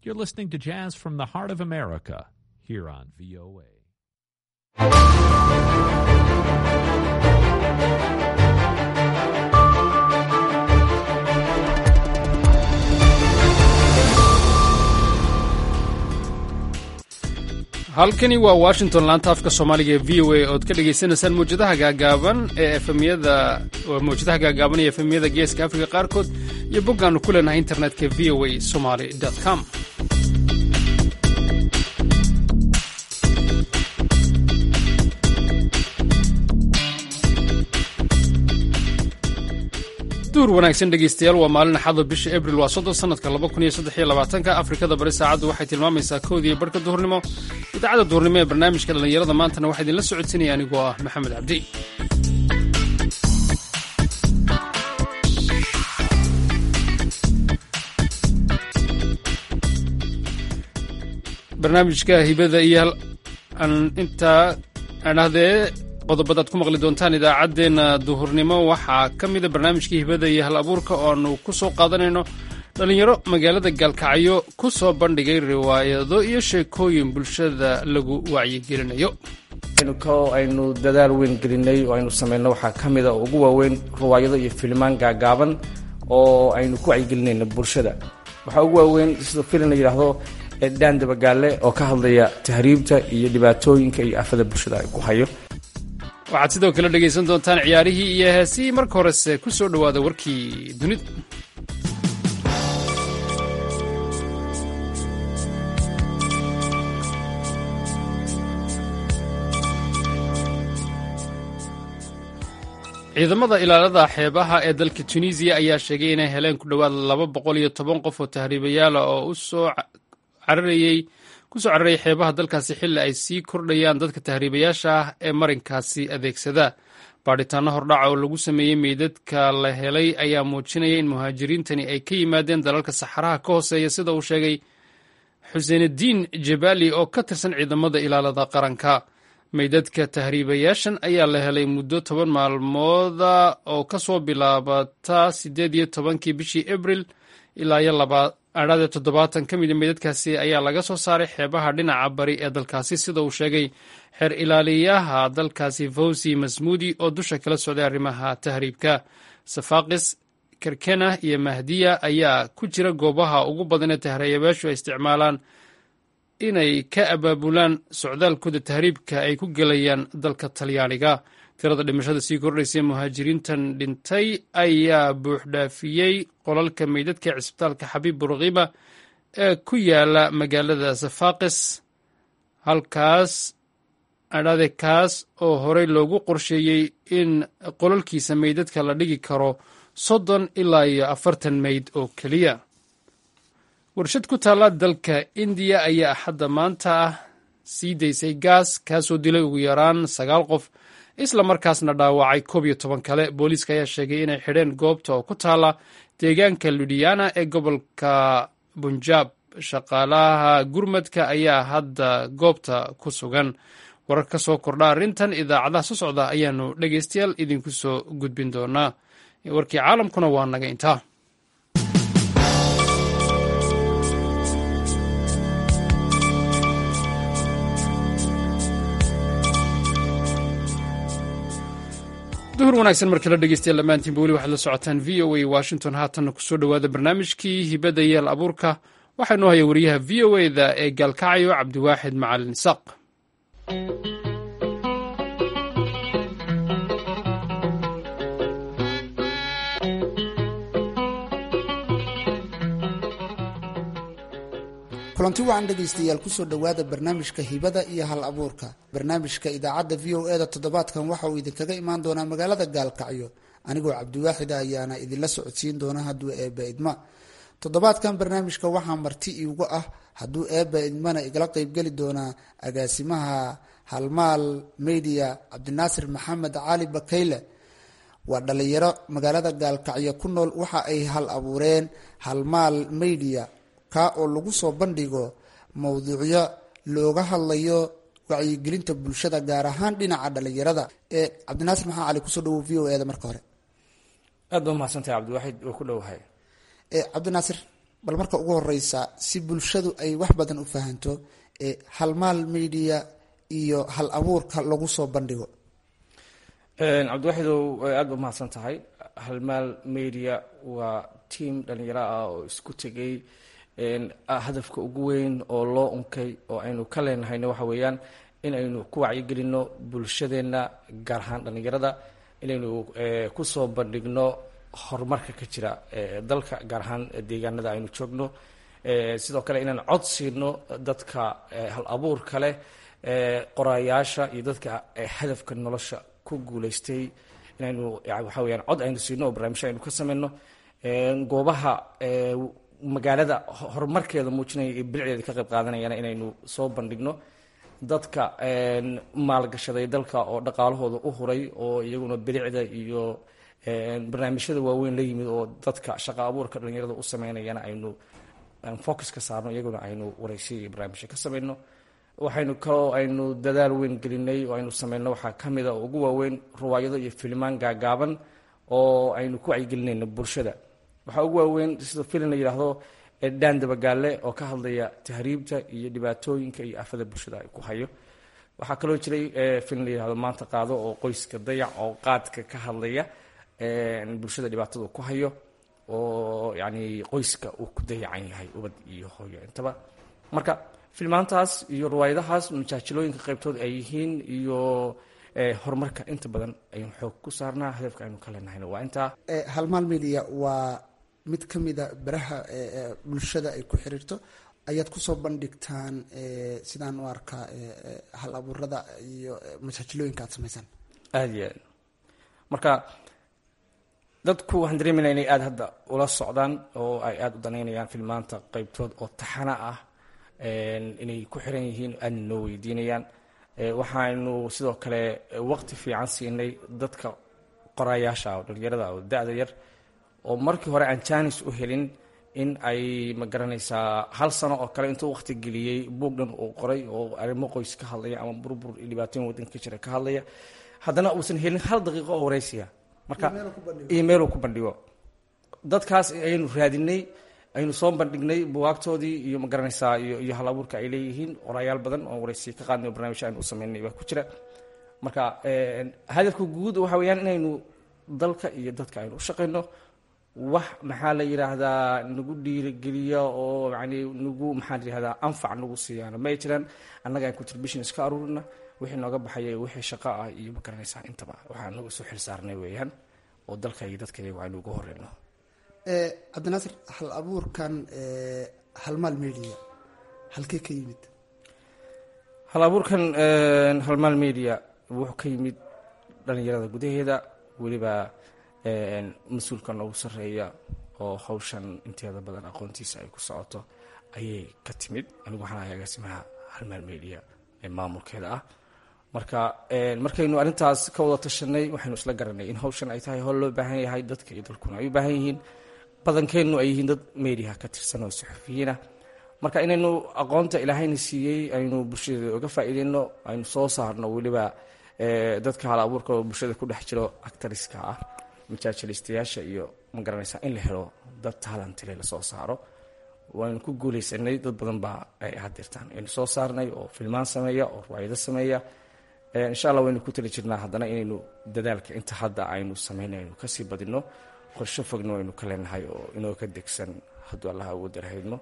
You're listening to Jazz from the Heart of America here on VOA. halkani waa washington laanta afka soomaaliga ee v o a ood ka dhagaysanaysaan mawjadaha gaagaaban ee efemyada mawjadaha gaagaaban ee efemyada geeska afrika qaarkood iyo boggaannu ku leenahay internetka v o a somaly com duur wanaagsan dhegaystayaal waa maalin axada bisha abril waa soddon sanadka laba kun iyo saddex iyo labaatanka afrikada bari saacaddu waxay tilmaamaysaa kowdiiyo barhka duhurnimo idaacadda duhurnimo ee barnaamijka dhallinyarada maantana waxaa idinla socodsinaya anigoo ah maxamed cabdi barnaamijka hibada iyo intaa adhahdee qodobadaad ku maqli doontaan idaacaddeenna duhurnimo waxaa ka mida barnaamijkii hibada iyo hal abuurka oo aanu ku soo qaadanayno dhallinyaro magaalada gaalkacyo ku soo bandhigay riwaayado iyo sheekooyin bulshada lagu wacyigelinayo aynu dadaal weyn gelinay oo aynu samayno waxaa ka mida oo ugu waaweyn riwaayado iyo filimaan gaagaaban oo aynu ku wacyigelinayno bulshada waxaa ugu waaweyn sida filim la yidhaahdo dhaan dabagaale oo ka hadlaya tahriibta iyo dhibaatooyinka iyo afada bulshada ay ku hayo waxaad sidoo kale dhegaysan doontaan ciyaarihii iyo heesihii marka horese ku soo dhowaada warkii dunida ciidamada ilaalada xeebaha ee dalka tunisiya ayaa sheegay inay heleen ku dhowaad laba boqol iyo toban qof oo tahriibayaala oo usoo cararayey kusoo cararayay xeebaha dalkaasi xilli ay sii kordhayaan dadka tahriibayaasha ah ee marinkaasi adeegsada baadhitaano hordhaca oo lagu sameeyey meydadka la helay ayaa muujinaya in muhaajiriintani ay ka yimaadeen dalalka saxaraha ka hooseeya sida uu sheegay xuseenudiin jabali oo ka tirsan ciidamada ilaalada qaranka meydadka tahriibayaashan ayaa la helay muddo toban maalmooda oo kasoo bilaabata siddeed iyo tobankii bishii abril ilaa iyo adhaadee toddobaatan ka mida meydadkaasi ayaa laga soo saaray xeebaha dhinaca bari ee dalkaasi sida uu sheegay xeer ilaaliyaha dalkaasi fawsi masmuudi oo dusha kala socday arrimaha tahriibka safaaqis kerkena iyo mahdiya ayaa ku jira goobaha ugu badan ee tahriibayaashu ay isticmaalaan inay ka abaabulaan socdaalkooda tahriibka ay ku gelayaan dalka talyaaniga tirada dhimashada sii kordhaysay muhaajiriintan dhintay ayaa buuxdhaafiyey qolalka meydadka ee cisbitaalka xabiib burkiba ee ku yaala magaalada safaaqis halkaas adhade kaas oo horey loogu qorsheeyey in qolalkiisa meydadka la dhigi karo soddon ilaa iyo afartan meyd oo keliya warshad ku taalla dalka indiya ayaa axadda maanta ah sii daysay gaas kaasoo dilay ugu yaraan sagaal qof isla markaasna dhaawacay koob iyo toban kale booliiska ayaa sheegay inay xidheen goobta oo ku taalla deegaanka ludiana ee gobolka bunjaab shaqaalaha gurmadka ayaa hadda goobta ku sugan warar ka soo kordha arrintan idaacadaha soo socda ayaanu dhegaystayaal idinku soo gudbin doonaa warkii caalamkuna waa naga intaa duhur wanaagsan mar kale dhegeystayaal dhammaantiinba weli waxaad la socotaan v o a washington haatanna kusoo dhowaada barnaamijkii hibada yaal abuurka waxaa noo haya wariyaha v o a da ee gaalkacyo cabdiwaaxid macalin isaaq kulanti wacan dhegaystayaal kusoo dhowaada barnaamijka hibada iyo hal abuurka barnaamijka idaacadda v o e da toddobaadkan waxa uu idinkaga imaan doonaa magaalada gaalkacyo anigoo cabdiwaaxida ayaana idinla socodsiin doona hadduu eebba idma toddobaadkan barnaamijka waxaa marti iigu ah hadduu eebba idmana igala qeybgeli doonaa agaasimaha halmaal media cabdinaasir maxamed cali bakayle waa dhalinyaro magaalada gaalkacyo ku nool waxa ay hal abuureen halmaal media ka oo lagu soo bandhigo mowduucyo looga hadlayo wacyigelinta bulshada gaar ahaan dhinaca dhalinyarada ee cabdinaasir maxaa cali kusoo dhawo v o e da marka hore aad ba umahadsantahay cabdiwaaxid oo ku dhowahay cabdinaasir bal marka ugu horeysa si bulshadu ay wax badan u fahanto halmaal media iyo hal abuurka lagu soo bandhigo cabdiwaxidow aada ba mahadsan tahay halmaal media waa tiam dhalinyaro ah oo isku tegay hadafka ugu weyn oo loo unkay oo aynu ka leenahayna waxa weeyaan in aynu ku wacyigelino bulshadeenna gaar ahaan dhallinyarada inaynu kusoo bandhigno horumarka ka jira dalka gaar ahaan deegaanada aynu joogno sidoo kale inaan cod siino dadka hal abuurka leh qoraayaasha iyo dadka hadafka nolosha ku guuleystay inaynu waxa weyaan cod aynu siino oo barnaamijyo aynu ka sameyno goobaha magaalada horumarkeeda muujinaya iyo bilicdeeda ka qayb qaadanayana inaynu soo bandhigno dadka maalgashaday dalka oo dhaqaalahooda u huray oo iyaguna bilicda iyo barnaamijyada waaweyn la yimid oo dadka shaqa abuurka dhalinyarada u sameynayana aynu focus ka saarno iyaguna aynu wareysiya iyo barnaamijyo ka sameyno waxaynu kaloo aynu dadaal weyn gelinay oo aynu sameyno waxaa kamid a ugu waaweyn ruwaayado iyo filimaan gaagaaban oo aynu ku wacyigelinayno bulshada waxaa ugu waaweyn sida filin la yidhaahdo dhaan dabagaale oo ka hadlaya tahriibta iyo dhibaatooyinka iyo afada bulshada ay ku hayo waxaa kaloo jiray filin la yihahdo maanta qaado oo qoyska dayac oo qaadka ka hadlaya bulshada dhibaatada ku hayo oo yani qoyska uu ku dayacan yahay ubad iyo hooyo intaba marka filmaantaas iyo riwaayadahaas majaajilooyinka qaybtood ay yihiin iyo horumarka inta badan aynu xoog ku saarnaa hadafka aynu ka leenahayna waa intaa halmaal media waa mid ka mida baraha bulshada ay ku xiriirto ayaad kusoo bandhigtaan sidaan u arkaa hal abuurada iyo majaajilooyinka aad samaysaan aada iyo aad marka dadku waxaan dareemayna inay aada hadda ula socdaan oo ay aada u danaynayaan filmaanta qeybtood oo taxana ah inay ku xiran yihiin aadna noo weydiinayaan waxaanu sidoo kale waqti fiican siinay dadka qoraayaasha oo dhalinyarada oo da-da yar oo markii hore aan jaanis u helin in ay ma garanaysaa hal sano oo kale intuu waqti geliyey buugdhan uu qoray oo arrimo qoys ka hadlaya ama burbur iyo dhibaatooyin waddanka ka jira ka hadlaya haddana uusan helin hal daqiiqo oo wareysiya marka iyo meeluu ku bandhigo dadkaas ayaynu raadinay aynu soo bandhignay buwaagtoodii iyo ma garanaysaa iyo iyo hal abuurka ay leeyihiin qoraayaal badan oo wareysiya ka qaadnay oo barnaamijyo aynu u sameynay baa ku jira marka hadafka guud waxa weeyaan inaynu dalka iyo dadka aynu u shaqayno wax maxaa la yidhaahdaa nagu dhiirigeliya oo yani nagu maxaa la yihahdaa anfac nagu siiyaana ma ay jiraan annaga aan contribution iska aruurina wixii nooga baxaya wixii shaqo ah iyo ma garanaysaa intaba waxaan nagu isu xil saarnay weeyaan oo dalka iyo dadka iyagu aynu uga horeyno cabdinaasir hal abuurkan halmaal media halkee ka yimid hal abuurkan halmaal media wuxuu ka yimid dhalinyarada gudaheeda weliba mas-uulka noogu sarreeya oo hawshan inteeda badan aqoontiisa ay ku socoto ayay ka timid anigu waxaan ahay agaasimaha halmaal media ee maamulkeeda ah marka markaynu arrintaas ka wada tashanay waxaynu isla garanay in hawshan ay tahay howl loo baahan yahay dadka iyo dalkuna ay u baahan yihiin badankeennu ay yihiin dad mediaha ka tirsan oo suxufiyiinah marka inaynu aqoonta ilaahayna siiyey aynu bulshada uga faa'iideyno aynu soo saarno weliba dadka hal abuurka oo bulshada ku dhex jiro actariska ah majaajilistayaasha iyo ma garanaysaa in la helo dad talantile lasoo saaro waynu ku guuleysanay dad badan baa ay hadirtaan aynu soo saarnay oo filmaan sameeya oo riwaayado sameeya insha allah waynu ku tali jirnaa haddana inaynu dadaalka inta hadda aynu sameynay aynu kasii badino qorsho fogna waynu ka leenahay oo inoo ka degsan hadduu allaha ugu darhaydno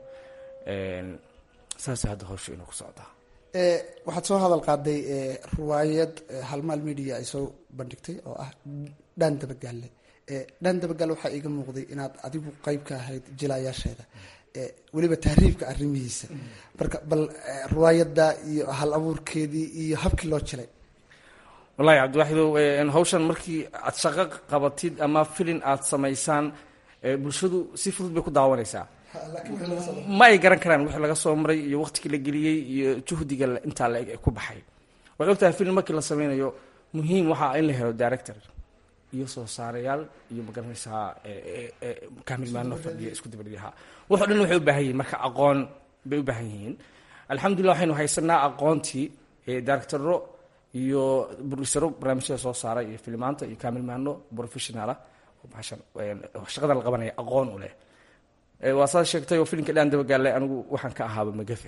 saasa hadda hawsha inuu ku socdaa waxaad soo hadal qaaday riwaayad halmaal media ay soo bandhigtay oo ah dhaan dabagaalle dhaan dabagaale waxaa iiga muuqday inaad adigu qeyb ka ahayd jilaayaasheeda weliba tahriibka arrimihiisa marka bal riwaayadda iyo hal abuurkeedii iyo habkii loo jilay wallahi cabdiwaxidow hawshan markii aad shaqo qabatid ama filin aad samaysaan bulshadu si fudud bay ku daawanaysaa ma ay garan karaan wixii laga soo maray iyo waqtigii la geliyey iyo juhdiga intaa la eg ee ku baxay waxay ogtahay film markii la sameynayo muhiim waxaa in la helo director iyo soo saarayaal iyo magaranaysaa kaamilmaano fadhiya isku dabadhiyaha waxo dhan waxay u baahan yihiin marka aqoon bay u baahan yihiin alxamdulillah waxaynu haysanaa aqoontii directoro iyo burisaro barnaamijyada soo saara iyo filmaanta iyo kaamilmaano professionalah shaqada la qabanaya aqoon u leh waa saad sheegtay oo filimka dhaan dabagaalle anigu waxaan ka ahaaba magafe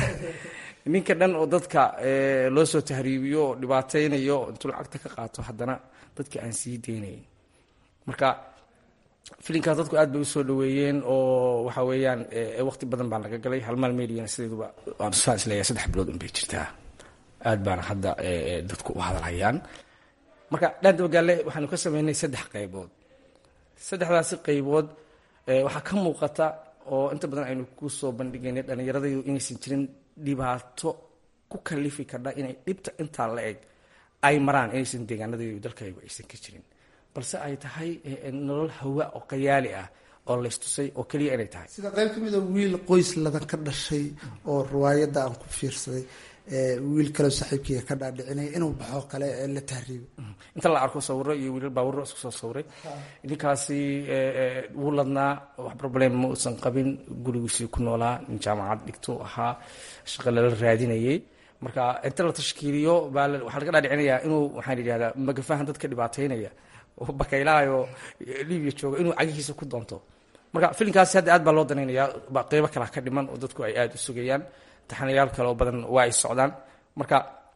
ninka dhan oo dadka loo soo tahriibiyo oo dhibaataynayo intuu lacagta ka qaato haddana dadka aan sii deynayn marka filimkaas dadku aad bay usoo dhaweeyeen oo waxa weeyaan waqti badan baan laga galay halmaal mediana sideeduba waan saan isleeyahay saddex bilood unbay jirtaa aad baana hadda dadku u hadalhayaan marka dhaan dabagaalle waxaanu ka sameynay saddex qaybood saddexdaasi qaybood waxaa ka muuqata oo inta badan aynu ku soo bandhigaynay dhallinyaradaydu inaysan jirin dhibaato ku kalifi kardha inay dhibta intaa la eg ay maraan inaysan deegaanadaydu dalkaygu aysan ka jirin balse ay tahay nolol hawa oo qayaali ah oo laystusay oo keliya inay tahay sida qayb ka mid a wiil qoys ladan ka dhashay oo riwaayadda aan ku fiirsaday wiil kaleo saaxiibkiiga ka dhaadhicinaya inuu baxo kale la tahriibo inta la arko sawiro iyo wiilal baawuro isku soo sawiray ninkaasi wuu ladnaa wax problem ma uusan qabin gurigiisii ku noolaa nin jaamacad dhigto ahaa shaqo lala raadinayay marka inta la tashkiiliyo baa waxaa laga dhaadhicinayaa inuu waxaan yidhahdaa magafahan dadka dhibaataynaya oo bakaylahayo libiya jooga inuu cagihiisa ku doonto marka filimkaasi hadda aad baa loo danaynayaa qeybo kalaa ka dhiman oo dadku ay aada u sugayaan taxanayaal kale oo badan waa ay socdaan marka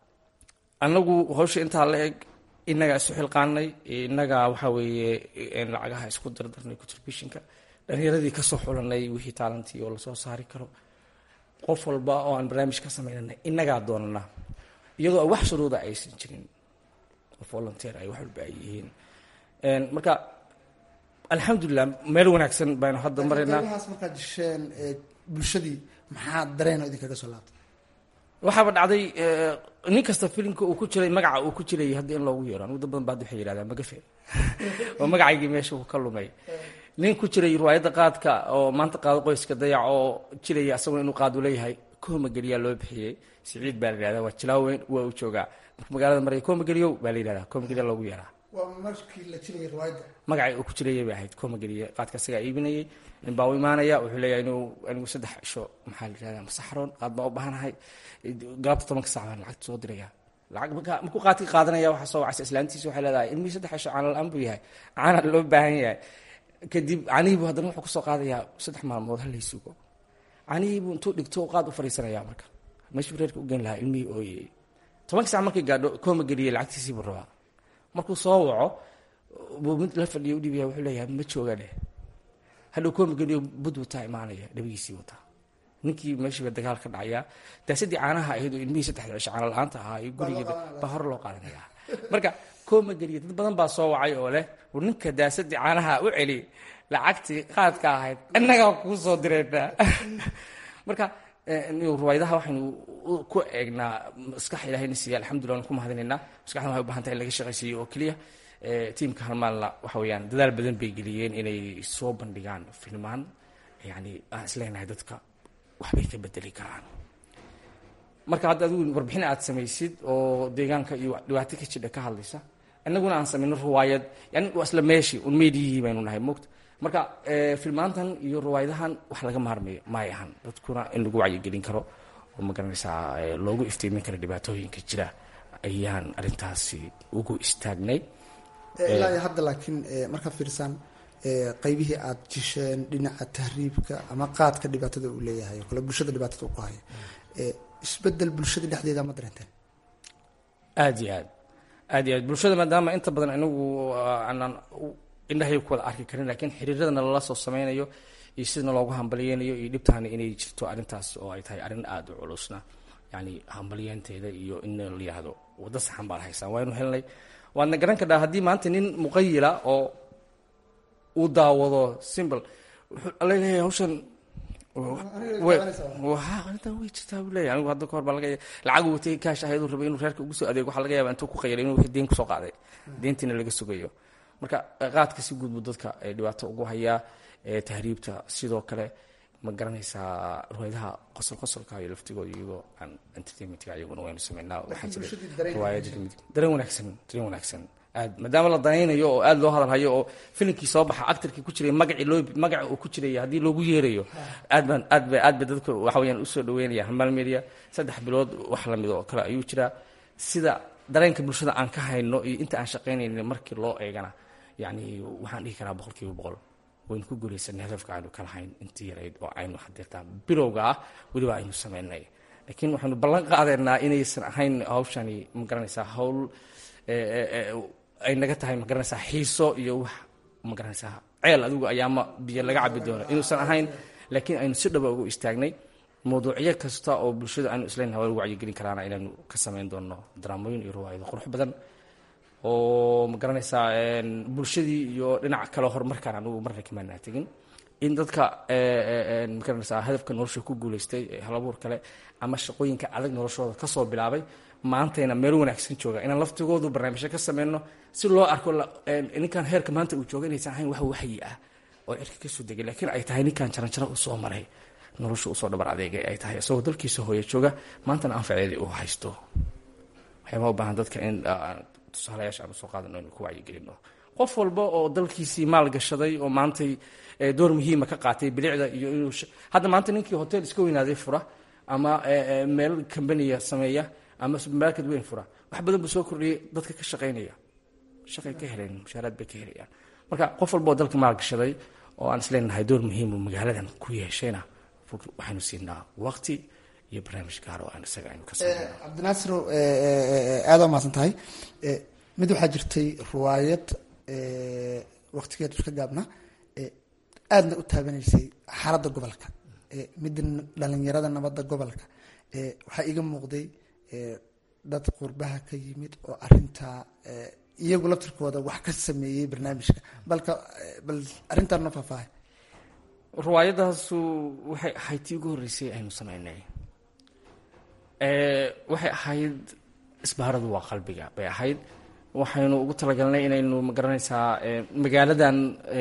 anagu hawsha intaa la eg inagaa isu xilqaanay inagaa waxa weeye lacagaha isku dardarnay contributionka dhalinyaradii kasoo xulanay wixii taalantii oo lasoo saari karo qof walba oo aan barnaamij ka samaynana inagaa doonana iyadoo wax shuruuda aysan jirin oo volunteer ay wax walba ay yihiin marka alxamdulilah meel wanaagsan baynu hadda maraynaa qaybahaas markaad jisheen bulshadii maxaa dareeno idinkaga soo laabtay waxaaba dhacday nin kasta filimka uu ku jiray magaca uu ku jirayay hadda in loogu yeero anigu dad badan baad waxay yidhahdaan magafe oo magacaygii meesha uu ka lumay nin ku jiray riwaayadda qaadka oo maanta qaado qoyska dayac oo jiraya asaguna inuu qaadu leeyahay koomageliyaa loo bixiyey siciid baa la yidhahdaa waa jilaaweyn waa uu joogaa marka magaalada maraya koomageliyow baa la yidhahdaa koomageliya loogu yeeraa waa markii la jirayay riwaayadda magacay uu ku jirayay bay ahayd koomageliya qaadka asagaa iibinayay nin baa u imaanaya wuxuu leeyahay inuu anigu saddex cisho maxaa la yidhahdaa masaxroon qaad baa u baahanahay galabta tobanka sac baan lacagta soo diraya lacag marka markuu qaadkii qaadanaya waxaa soo wacaysa islaantiisa waxay leedahay ilmihii saddex cisho caana la-aan buu yahay caana loo baahan yahay kadib canihiibu haddana wuxuu kusoo qaadayaa saddex maalmood halay sugo canihiibuu intuu dhigto qaad u fariisanaya marka meeshuu reerka u geyn lahaa ilmihii ooyey tobanka sac markay gaadho kooma geliyay lacagtiisii buu rabaa markuu soo waco buu mid la fadhiya udhiibaya wuxuu leeyahay ma jooga dheh hadhow kooma geliyo bud wataa imaanaya dhabigiisii wataa ninkii meeshiiba dagaal ka dhacayaa daasadii caanaha ahayd oo ilmihii saddexda cisho caana la-aanta ahaa iyo gurigeeda baa hore loo qaadanaya marka kooma geliya dad badan baa soo wacay oo leh war ninka daasadii caanaha u celi lacagtii qaadka ahayd innagaa kuu soo direynaa marka riwaayadaha waxaynu ku eegnaa maskax ilahayna siiya alxamdulillah waan ku mahadinaynaa maskaxdan waxay u bahan tahay in laga shaqaysiiyo oo keliya tiimka halmaalna waxa weeyaan dadaal badan bay geliyeen inay soo bandhigaan filmaan yani aan isleenahay dadka waxbay ka bedeli karaan marka hadda adigu warbixin aad samaysid oo deegaanka iyo dhibaato ka jidha ka hadlaysa inaguna aan samayno riwaayad yani waa isla meeshii un meediyihii baynu nahay mogta marka filmaantan iyo riwaayadahan wax laga maarmayo maay ahan dadkuna in lagu wacyigelin karo oo magaranaysaa loogu iftiimin karo dhibaatooyinka jira ayaan arintaasi ugu istaagnay ilaa iyo hadda laakiin markaa fiirsaan qaybihii aad jisheen dhinaca tahriibka ama qaadka dhibaatada uu leeyahay oo kale bulshada dhibaatada u ku haya isbedel bulshada dhexdeeda ma dareenteen aad iyo aad aad iyo aad bulshada maadaama inta badan inagu aanaan indhahay ku wada arki karin lakiin xiriiradana lala soo sameynayo iyo sidana loogu hambaliyeynayo iyo dhibtaana inay jirto arrintaas oo ay tahay arrin aada u culusna yani hambalyeynteeda iyo in la yihahdo waddo saxan baan haysaan waaynu helnay waadna garan kadhaa haddii maanta nin muqayila oo uu daawado simbl wuxuu leeyahay hawshan arintan way jirtaa buu leeyahy anigu hadda kahor baa laga lacag uu watay kaash ahayd uu rabay inuu reerka ugu soo adeego waxaa laga yaaba intuu ku qayalay inuu deen kusoo qaaday deentiina laga sugayo marka qaadka si guud buu dadka dhibaato ugu hayaa tahriibta sidoo kale ma garanaysaa riwaayadaha qosol qosolka iyo laftigooda iyagoo aan entertainmentka iyaguna waynu sameynaa waxaa jira riwaayada kamid dareen wanaagsan dareen wanaagsan aad maadaama la danaynayo oo aada loo hadalhayo oo filimkii soo baxa actarkii ku jiray magacii loo magaca uu ku jiraya haddii loogu yeerayo aad baan aad ba aad ba dadka waxa weeyaan usoo dhaweynaya halmaal media saddex bilood wax lamid oo kale ayuu jiraa sida dareenka bulshada aan ka hayno iyo inta aan shaqaynaynin markii loo eegana yacni waxaan dhihi karaa boqol kiiba boqol waynu ku guulaysanay hadafka aynu ka lahayn intii yarayd oo aynu hadeertaa bilowga ah weliba aynu sameynay laakiin waxaynu ballan qaadeynaa inaysan ahayn hawshani ma garanaysaa hawl ay naga tahay ma garanaysaa xiiso iyo wax ma garanaysaa ceel adigu ayaama biyo laga cabi doono inuusan ahayn laakiin aynu si dhaba ugu istaagnay mawduucyo kasta oo bulshada aynu isleenahay waa lagu wacyigelin karaana inaynu ka samayn doono daraamooyin iyo riwaayado qurux badan oo ma garanaysaa bulshadii iyo dhinac kale horumarkaan anugu marna kamaanaa tegin in dadka ma garanaysaa hadafka nolosha ku guulaystay halabuur kale ama shaqooyinka adag noloshooda kasoo bilaabay maantayna meel wanaagsan jooga inaan laftigoodu barnaamijyo ka sameyno si loo arko ninkan heerka maanta uu jooga inaysan ahayn wax waxyi ah oo cirka kasoo degay laakiin ay tahay ninkan jaranjaro u soo maray nolosha usoo dhabar adeegay ay tahay isagoo dalkiisa hooya jooga maantana anfaceedii uu haysto waxyaabaa u baahan dadka in tusaalayaasha aanu soo qaadano inu ku wacyigelino qof walba oo dalkiisii maal gashaday oo maantay door muhiima ka qaatay bilicda iyo inuu hadda maanta ninkii hotel iska weynaaday fura ama meel kambaniya sameeya ama supermarket weyn fura wax badan buu soo kordhiyay dadka ka shaqaynaya shaqay ka heleen mushaaraad bay ka helayaan marka qof walba oo dalka maal gashaday oo aan isleenahay door muhiimu magaaladan ku yeeshayna waxaynu siinaa waqti iyo barnaamij gaar oo aan isaga aynu ka sameyno cabdinaasiro aada umahadsan tahay mid waxaa jirtay riwaayad waqtigeedu iska gaabna aadna u taabanaysay xaaladda gobolka midda dhalinyarada nabadda gobolka waxaa iga muuqday dad qurbaha ka yimid oo arintaa iyagu laftirkooda wax ka sameeyey barnaamijka balka bal arrintaan noo faahfaahay riwaayadaasu waxay ahayd tii ugu horreysay aynu sameynay waxay ahayd isbaaradu waa qalbiga bay ahayd waxaynu ugu talagalnay inaynu magaranaysaa magaaladan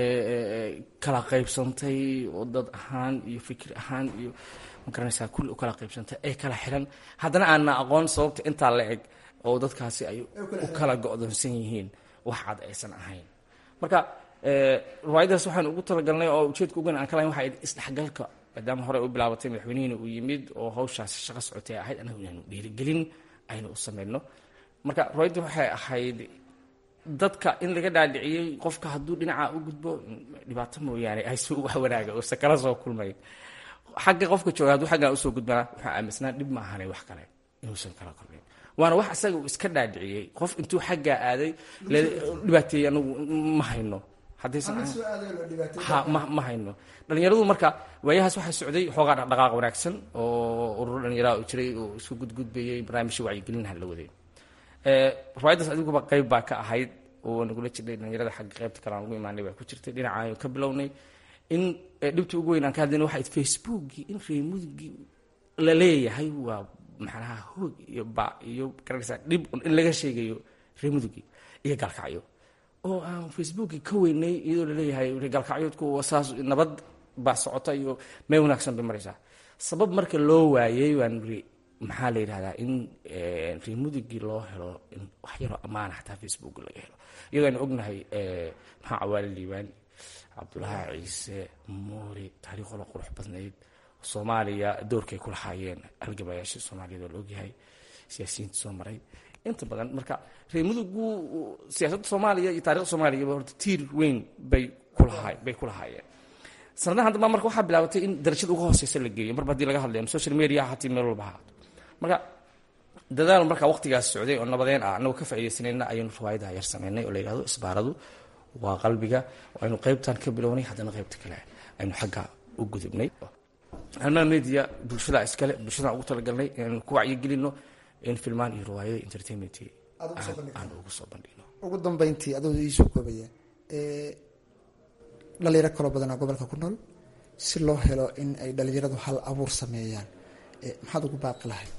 kala qaybsantay oo dad ahaan iyo fikir ahaan iyo magaranaysaa kulli u kala qaybsantay ay kala xiran haddana aanna aqoon sababta intaa la eg oo dadkaasi ay u kala go-doonsan yihiin wax cad aysan ahayn marka riwaayadaas waxaan ugu talagalnay oo ujeedka ugan aan ka lahayn waxa isdhexgalka maadaama hore u bilaabatay madaxweynihiina uu yimid oo hawshaasi shaqo socotay ahayd anagu inaanu dhiirigelin aynu u sameyno marka riwaayadda waxay ahayd dadka in laga dhaadhiciyey qofka hadduu dhinaca u gudbo dhibaato mooyaane aysu wax wanaaga uusa kala soo kulmayn xagga qofka jooga hadduu xaggan usoo gudbana waxaa aaminsanaa dhib ma ahanay wax kale inuusan kala kulmayn waana wax isaga uu iska dhaadhiciyey qof intuu xaggaa aaday dhibaateeyey anagu ma hayno haddaysan ha ma ma hayno dhalinyaradu marka waayahaas waxaa socday xoogaa dhaqdhaqaaq wanaagsan oo ururo dhalinyaraha u jiray oo isku gudgudbayay barnaamijyo wacyigelinha la waday riwaayadaas adiguba qayb baa ka ahayd oo nagula jirnay dhalinyarada xagga qaybta kale aan ugu imaanay baa ku jirtay dhinaca ka bilownay in dhibtii ugu weyn aan ka hadlayna waxayd facebookii in reemudugii la leeyahay waa maxanaha hoog iyo ba iyo garanaysaa dhib in laga sheegayo reemudugii iyo gaalkacyo oo aan facebookii ka weynay iyadoo laleeyahay gaalkacyoodku saas nabad baa socota iyo meel wanaagsan bay maraysaa sabab marka loo waayey waan iri maxaa la yidhahdaa in reemudugii loo helo in wax yaroo ammaana xataa facebook laga helo iyadoo aynu ognahay maxaa cawaali liibaan cabdulahi ciise moori taariikhooda qurux badnayd soomaaliya doorkay ku lahaayeen halgabayaashii soomaaliyad oo la ogyahay siyaasiyiinta soo maray inta badan marka reemudugu siyaasadda soomaaliya iyo taarikhda soomaaliyaba horta tiir weyn bay kulahaa bay ku lahaayeen sanadahan damba marka waxaa bilaabatay in darajada uga hooseysa la geeyo marba hadii laga hadlayo social media hatii meel walba haato marka dadaal markaa waqtigaas socday oo nabadeen ah anagoo ka faaidaysanayna ayaynu riwaayadaha yar sameynay oo la yihahdo isbaaradu waa qalbiga oo aynu qaybtan ka bilownay haddana qaybta kale aynu xagga u gudubnay halmaa media bulshada iskale bulshadaan ugu talagalnay inaynu ku wacyigelino in filmaan iyo riwaayada entertainment aan ugu soo bandhigno ugu dambeyntii adoo iisoo koobaya dhalinyaro kaloo badanaa gobolka ku nool si loo helo in ay dhalinyaradu hal abuur sameeyaan maxaad ugu baaqi lahayd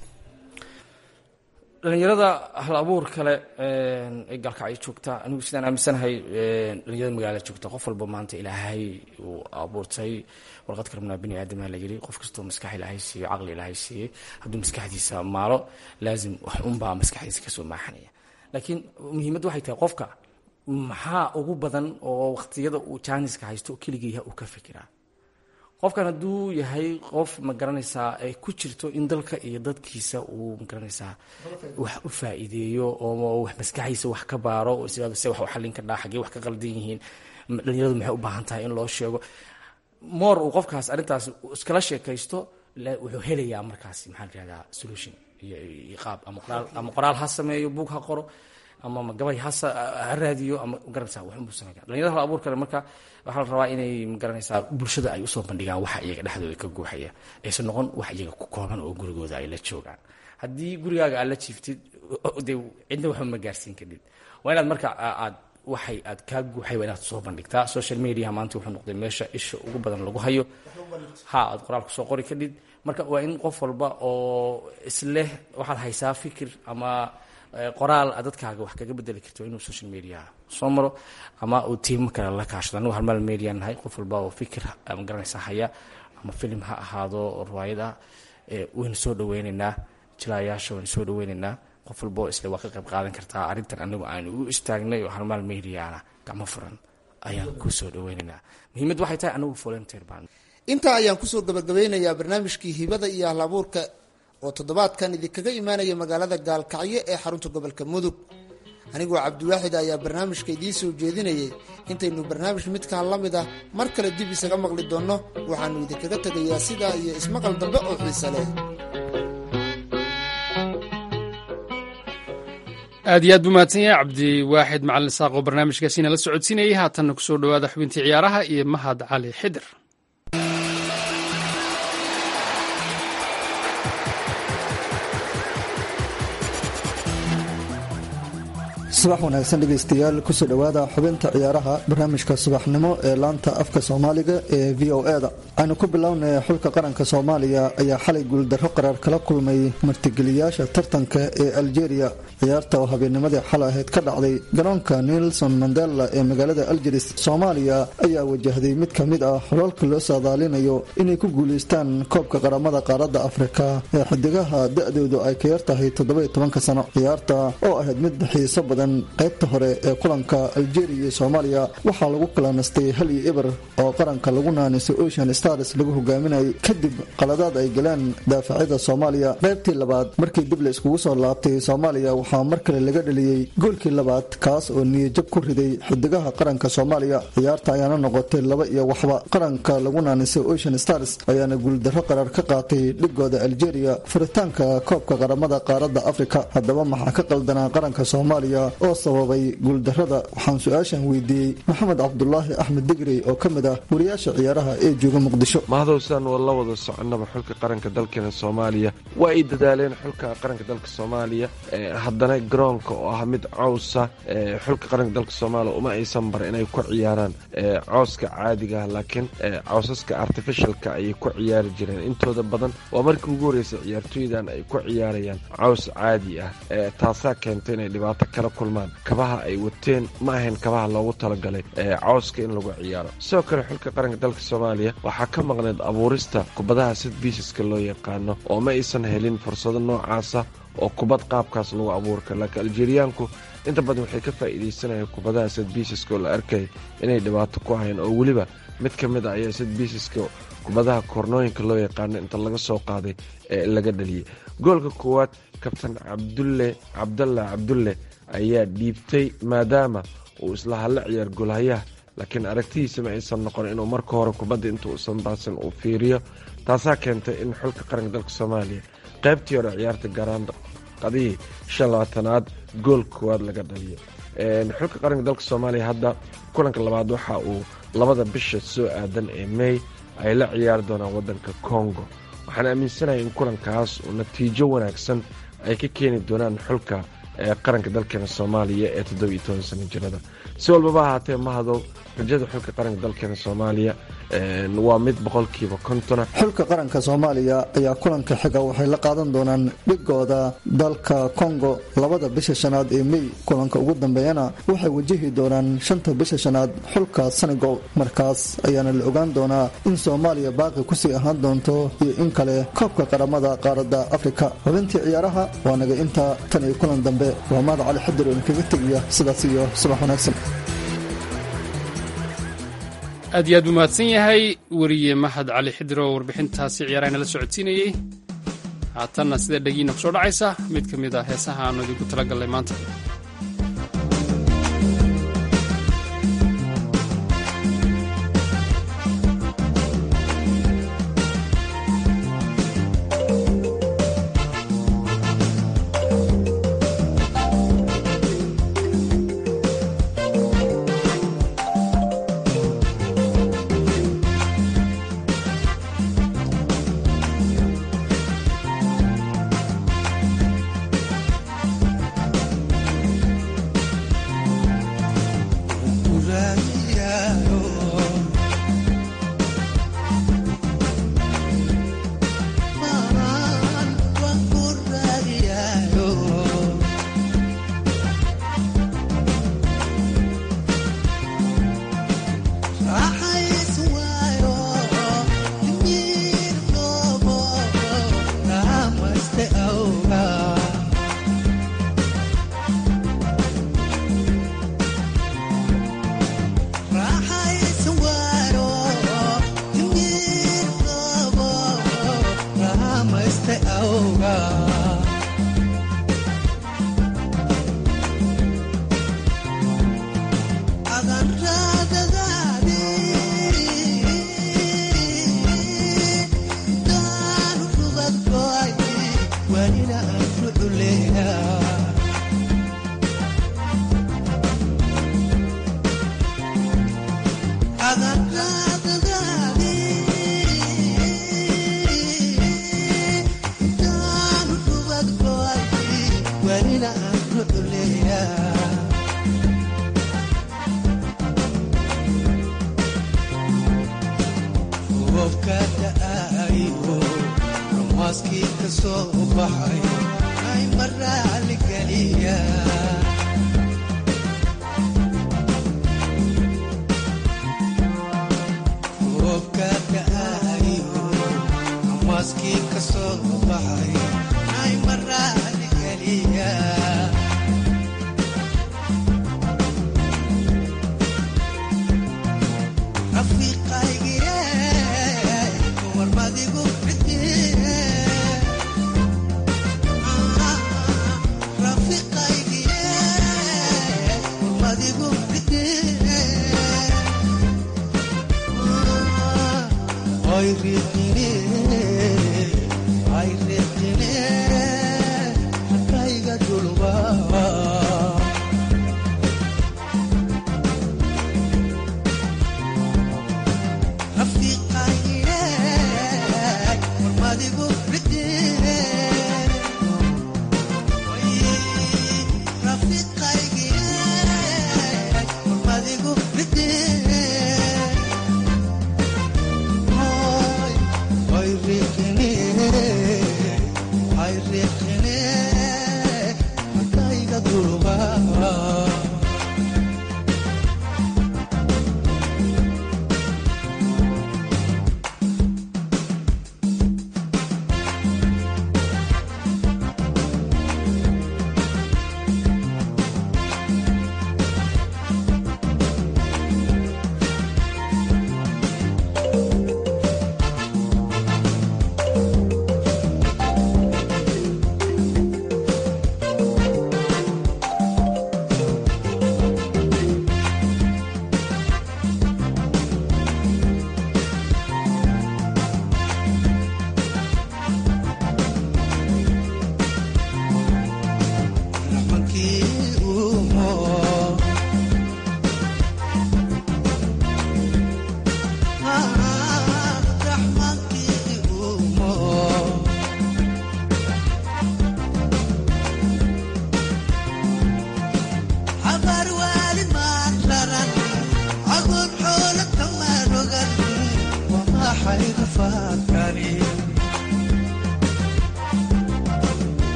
dhalinyarada hal abuur kale ay gaalkacyo joogta anigu sidaan aaminsanahay dhalinyarada magaalada joogta qof walba maanta ilaahay uu abuurtay warqad karabnaa bini aadama la yiri qof kastoo maskax ilaahay siiyo caqli ilaahay siiyey hadduu maskaxdiisa maalo laazim wax unbaa maskaxdiisa kasoo maaxanaya laakiin muhiimadda waxay tahay qofka maxaa ugu badan oo waqtiyada uu jaaniska haysto keligiiha uu ka fikiraa qofkan hadduu yahay qof ma garanaysaa ay ku jirto in dalka iyo dadkiisa uu ma garanaysaa wax u faa'iideeyo oo wax maskaxdiisa wax ka baaro oo isiraado se wax u xallin ka dhaa xaggee wax ka qaldan yihiin dhalinyaradu maxay u baahan tahay in loo sheego moor uu qofkaas arrintaas iskala sheekaysto wuxuu helayaa markaasi maxaa la yihahdaa solution iyo qaab ama qoraal ama qoraal ha sameeyo buug ha qoro ama gabay ha raadiyo ama garanaysaa waxunbuu sameeya dhalinyarada hal abuurkale marka waxaa la rabaa inay magaranaysaa bulshada ay usoo bandhigaan waxa iyaga dhexdooda ka guuxaya aysan noqon wax iyaga ku kooban oo gurigooda ay la joogaan haddii gurigaaga aad la jiiftid dee cidna waxba ma gaarsiin kadhid waa inaad marka aad waxay aad kaa guuxay waa inaad soo bandhigtaa social media maanta wuxuu noqday meesha isha ugu badan lagu hayo ha aad qoraal kusoo qori kadhid marka waa in qof walba oo isleh waxaad haysaa fikir ama qoraal aad dadkaaga wax kaga bedeli karto inuu social media soo maro ama uu tiimo kale la kaashado anigu halmaal media nahay qof walba oo fikir ma garanaysaa haya ama filim ha ahaado riwaayad ah waynu soo dhaweyneynaa jilaayaasha waynu soo dhaweyneynaa qof walba oo isle waa ka qayb qaadan kartaa arrintan anigu aanu u istaagnay oo halmaal mediana gacmo furan ayaan ku soo dhaweyneynaa muhiimad waxay tahay anigu volunteer baan intaa ayaan kusoo gabagabeynayaa barnaamijkii hibada iyo ahlabuurka oo toddobaadkan idinkaga imaanaya magaalada gaalkacyo ee xarunta gobolka mudug anigoo cabdiwaaxid ayaa barnaamijka idiin soo jeedinayay intaynu barnaamij midkaan la mid ah mar kale dib isaga maqli doonno waxaannu idinkaga tegayaa sidaa iyo ismaqal dambe oo xiise leh aad iyo aad buu mahadsan yahay cabdiwaaxid macalin saaq oo barnaamijkaasina la socodsiinayay haatanna kusoo dhowaada xubintii ciyaaraha iyo mahad cali xidir subax wanaagsan dhegaystayaal kusoo dhowaada xubinta ciyaaraha barnaamijka subaxnimo ee laanta afka soomaaliga ee v o e da aynu ku bilownay xulka qaranka soomaaliya ayaa xalay guuldarro qaraar kala kulmay martigeliyaasha tartanka ee aljeria ciyaarta oo habeennimadii xal ahayd ka dhacday garoonka nelson mandela ee magaalada aljeris soomaaliya ayaa wajahday mid ka mid ah xulalka loo saadaalinayo inay ku guulaystaan koobka qaramada qaaradda afrika ee xidigaha da-doodu ay ka yartahay toddobayo tobanka sano ciyaarta oo ahayd mid xiiso badan qaybta hore ee kulanka aljeria iyo soomaaliya waxaa lagu kala nastay hal iyo eber oo qaranka lagu naaniso ocean stars lagu hogaaminayay kadib qaladaad ay galeen daafacyada soomaaliya qaybtii labaad markii dib la iskugu soo laabtay soomaaliya waxaa mar kale laga dheliyey goolkii labaad kaas oo niyajab ku riday xidigaha qaranka soomaaliya ciyaarta ayaana noqotay laba iyo waxba qaranka lagu naanisay ocean stars ayaana guuldarro qaraar ka qaatay dhigooda aljeria furitaanka koobka qaramada qaaradda afrika haddaba maxaa ka qaldanaa qaranka soomaaliya oo sababay guuldarrada waxaan su-aashan weydiiyey maxamed cabdulaahi axmed digri oo ka mid ah wariyaasha ciyaaraha ee jooga muqdisho mahadowsaan waa la wada soconaba xulka qaranka dalkeena soomaaliya waa ay dadaaleen xulka qaranka dalka soomaaliya haddana garoonka oo ah mid cowsa xulka qaranka dalka soomaaliya uma aysan bar inay ku ciyaaraan cowska caadigaah laakiin cowsaska artificialka ayay ku ciyaari jireen intooda badan waa markii ugu horreysay ciyaartooydan ay ku ciyaarayaan cows caadi ah taasaa keentay inay dhibaato kala kulmaan kabaha ay wateen ma ahayn kabaha loogu talagalay cowska in lagu ciyaaro sidoo kale xulka qaranka dalka soomaaliya waxaa ka maqneed abuurista kubadaha sid biisaska loo yaqaano oo ma aysan helin fursado noocaasa oo kubad qaabkaas lagu abuuri karo laakiin aljeeriyaanku inta badan waxay ka faa'iidaysanayaan kubadaha sid biisaska oo la arkay inay dhibaato ku hayan oo weliba mid ka mid a ayaa sid biisaska kubadaha kornooyinka loo yaqaano inta laga soo qaaday ee laga dhaliyay goolka koowaad kabtan cabdulle cabdalla cabdulle ayaa dhiibtay maadaama uu isla hadla ciyaar golhayaha laakiin aragtidiisa ma aysan noqon inuu marka hore kubadda inta uusan baasin uu fiiriyo taasaa keentay in xulka qaranka dalka soomaaliya qaybtii hore ciyaarta garaan qadihii shan labaatanaad gool koowaad laga dhaliyo xulka qaranka dalka soomaaliya hadda kulanka labaad waxa uu labada bisha soo aadan ee mey ay la ciyaari doonaan waddanka kongo waxaan aaminsanahay in kulankaas uu natiijo wanaagsan ay ka keeni doonaan xulka qaranka dalkeena soomaaliya ee toddobiyo toban sano jirada si walbaba ahaatee mahadow rajada xulka qaranka dalkeena soomaaliya waa mid boqolkiiba kontona xulka qaranka soomaaliya ayaa kulanka xiga waxay la qaadan doonaan dhigooda dalka kongo labada bisha shanaad ee mey kulanka ugu dambeeyana waxay wajahi doonaan shanta bisha shanaad xulka senegal markaas ayaana la ogaan doonaa in soomaaliya baaqi kusii ahaan doonto iyo in kale koobka qaramada qaaradda afrika xubintii ciyaaraha waa naga intaa tan iyo kulan dambe waa maad cali xadir oo idinkaga tegaya sidaas iyo subax wanaagsan aad iyo aad buu mahadsan yahay weriye mahad cali xidir oo warbixintaasi ciyaarahayna la socodsiinayey haatanna sida dhegiina ku soo dhacaysa mid ka mid ah heesaha aanu idinku tala gallay maanta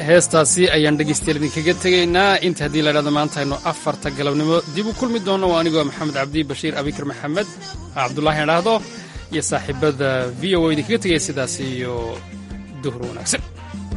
heestaasi ayaan dhegaystayaal idinkaga tegaynaa inta haddii la dhahdo maanta aynu afarta galabnimo dib u kulmi doono waa anigoo maxamed cabdi bashiir abikar maxamed cabdullaahi idhaahdo iyo saaxiibada v o idinkaga tegaya sidaas iyo duhur wanaagsan